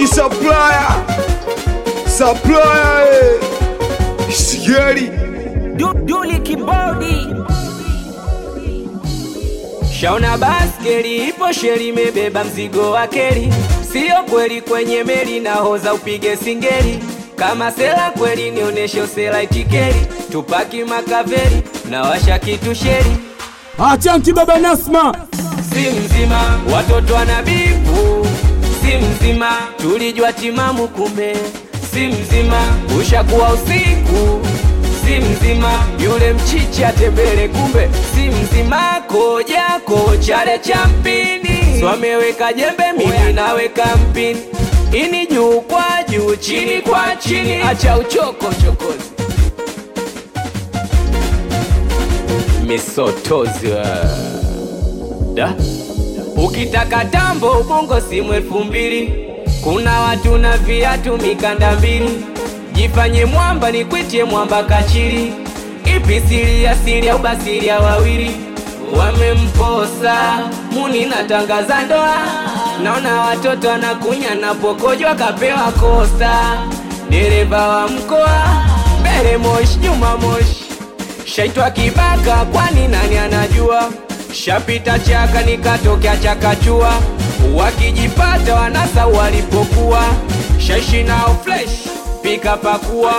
King Supplier Supplier eh. Sigeri Du- Duli kibodi shaona baskeli ipo sheli imebeba mzigo wa keli siyo kweli kwenye meli nahoza upige singeli kama sela kweli nioneshe usela itikeli tupaki makaveri na washa kitu sheri Achanki baba Nasma, si mzima watoto wanabibu si mzima tulijua timamu kumbe si mzima ushakuwa usiku si mzima yule mchichi atembele kumbe si mzima kojako chale cha mpini swameweka jembe mimi naweka mpini ini juu kwa juu chini kwa chini acha uchoko chokozi misotozi wa da ukitaka tambo ubongo simu elfu mbili kuna watu na viatu mikanda mbili jifanye mwamba nikwitie mwamba kachiri ipi siri ya siri au basiri ya wawili wamemposa muni natangaza ndoa naona watoto anakunya napokojwa kapewa kosta dereva wa mkoa mbele moshi nyuma moshi shaitwa kibaka kwani nani anajua shapita chaka nikatokea chakachua wakijipata wanasa walipokuwa shaishi nao flesh pika pakua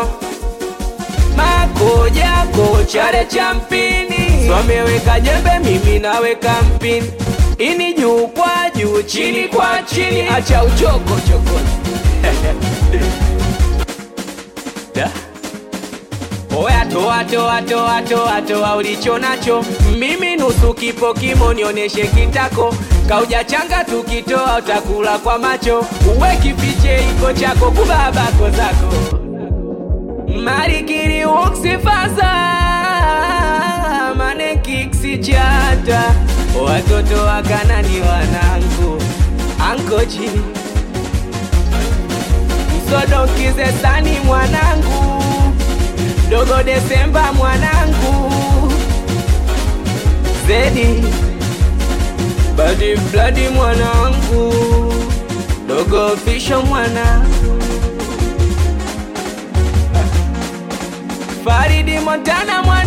makojako chale cha mpini swameweka jembe mimi naweka mpini ini juu kwa juu chini kwa chini acha uchoko chokozi da Oya toa toa toa toa toa ulicho nacho, mimi nusu kipo kimo, nioneshe kitako. Kauja changa tukitoa utakula kwa macho, uwe kifiche iko chako kubabako zako. Marikiri uksifaza mane kiksi chata, watoto wakana ni wanangu ankochi msodokize sani mwanangu dogo Desemba mwanangu Zedi Badi Bladi mwanangu dogo Fisho mwanangu Faridi Montana mwanangu